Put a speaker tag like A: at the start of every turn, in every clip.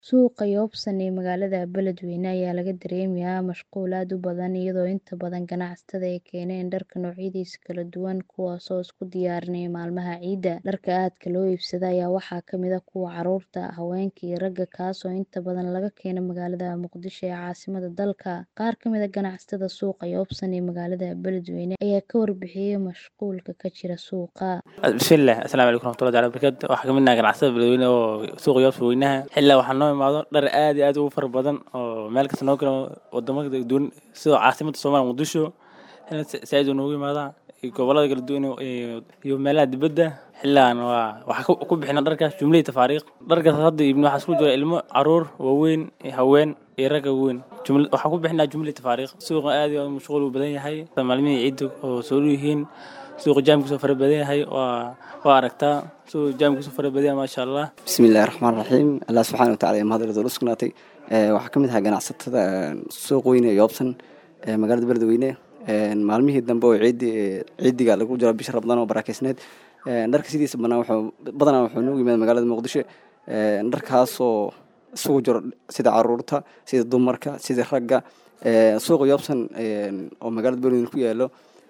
A: Suuqa Yobsan ee magaalada Beledweyne ayaa laga dareemayaa mashquul aad u badan iyadoo inta badan ganacsatada ay keeneen dharka noocyadiisa kala duwan kuwaas oo isku diyaarinaya maalmaha ciida. Dharka aadka loo iibsado ayaa waxaa ka mid ah kuwa carruurta, haweenka iyo ragga kaasoo inta badan laga keeno magaalada Muqdisho ee caasimadda dalka. Qaar ka mid ah ganacsatada suuqa Yobsan ee magaalada Beledweyne ayaa ka warbixiyay mashquulka ka jira suuqa.
B: bismillaah assalaamu calaykum waraxmatullahi taala wabarakaatu waxaa kamid nahay ganacsatada beledweyne oo suuqa yoobsa weynaha xilaa waxaa noo imaado dhar aad iyo aad ugu fara badan oo meel kasta noo kala wadamo kala duwan sida caasimadda soomaaliya muqdisho xilaa saaid uu noogu imaadaa iyo gobolada kala duwan iyo iyo meelaha dibadda xillaan waa waxaa ku bixina dharkaas jumlihii tafaariiq dharkaas hadda iibno waxaa isku jira ilmo caruur waaweyn iyo haween iyo ragga waaweyn jumla waxaa ku bixinaa jumlihii tafaariiq suuqa aad iyo aad mashquul uu badan yahay maalmihii ciidda oo soo dhow yihiin suuqa jaamkiisu fara badan yahay waa waa aragtaa suuqa jaamkiisu fara badan yahay maasha allah
C: bismillahi raxmaan raxiim allah subxaana wataala iyo mahad ridol usugnaatay waxaa ka mid ahaa ganacsatada suuq weyne ee yoobsan ee magaalada beledweyne maalmihii dambe oo ciidi ciidiga lagu jiro bisha rabadaan oo barakeysneed dharka sidiisa banaan wuxuu badanaa wuxuu noogu yimaada magaalada muqdisho dharkaasoo isugu jiro sida caruurta sida dumarka sida ragga suuqa yoobsan oo magaalada beledweyne ku yaalo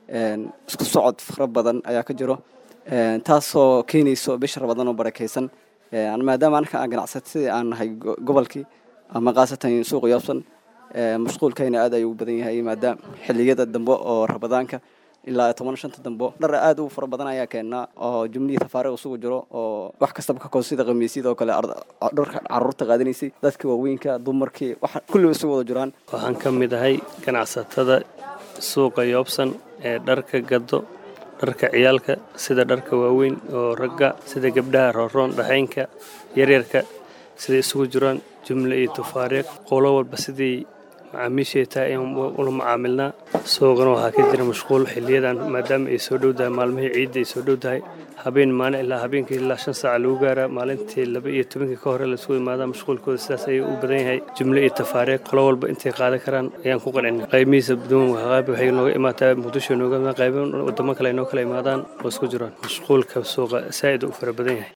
C: isku socod fara badan ayaa ka jiro taasoo keenayso bisha rabadaan oo barakeysan maadaama anaka aan ganacsatada aan nahay gobolkii ama khaasatan suuqa yoobsan mashquulkayna aad ayuu u badan yahay maadaama xiliyada dambe oo rabadaanka ilaa toban shanta dambo dhar aad u fara badan ayaa keenaa oo jumlihii tafaariiq isugu jiro oo wax kastaba ka koos sida khamiisyada oo kale dharka caruurta qaadanaysay dadka waaweynka dumarkii wax kulliba isugu wada jiraan
D: waxaan ka mid ahay ganacsatada suuqa yoobsan ee dharka gado dharka ciyaalka sida dharka waaweyn oo ragga sida gabdhaha rooroon dhaxaynka yaryarka siday isugu jiraan jumle iyo tafaariiq qolo walba sidii macaamiishay tahay ayaan ula macaamilnaa suuqana waxaa ka jira mashquul xiliyadan maadaama ay soo dhow tahay maalmihii ciidda ay soo dhow tahay habeen maalin ilaa habeenkii ilaa shan saaca lagu gaaraa maalintii laba iyo tobankii ka hore laisugu imaadaa mashquulkooda sidaas ayuu u badan yahay jumle iyo tafaariiq qolo walba intay qaadan karaan ayaan ku qancina qaymihiisa duwan qayb waxay nooga imaataa muqdisho nooga imaa qaybo wadamo kale ay noo kala imaadaan oo isku jiraan mashquulka suuqa saa'id u fara badan yahay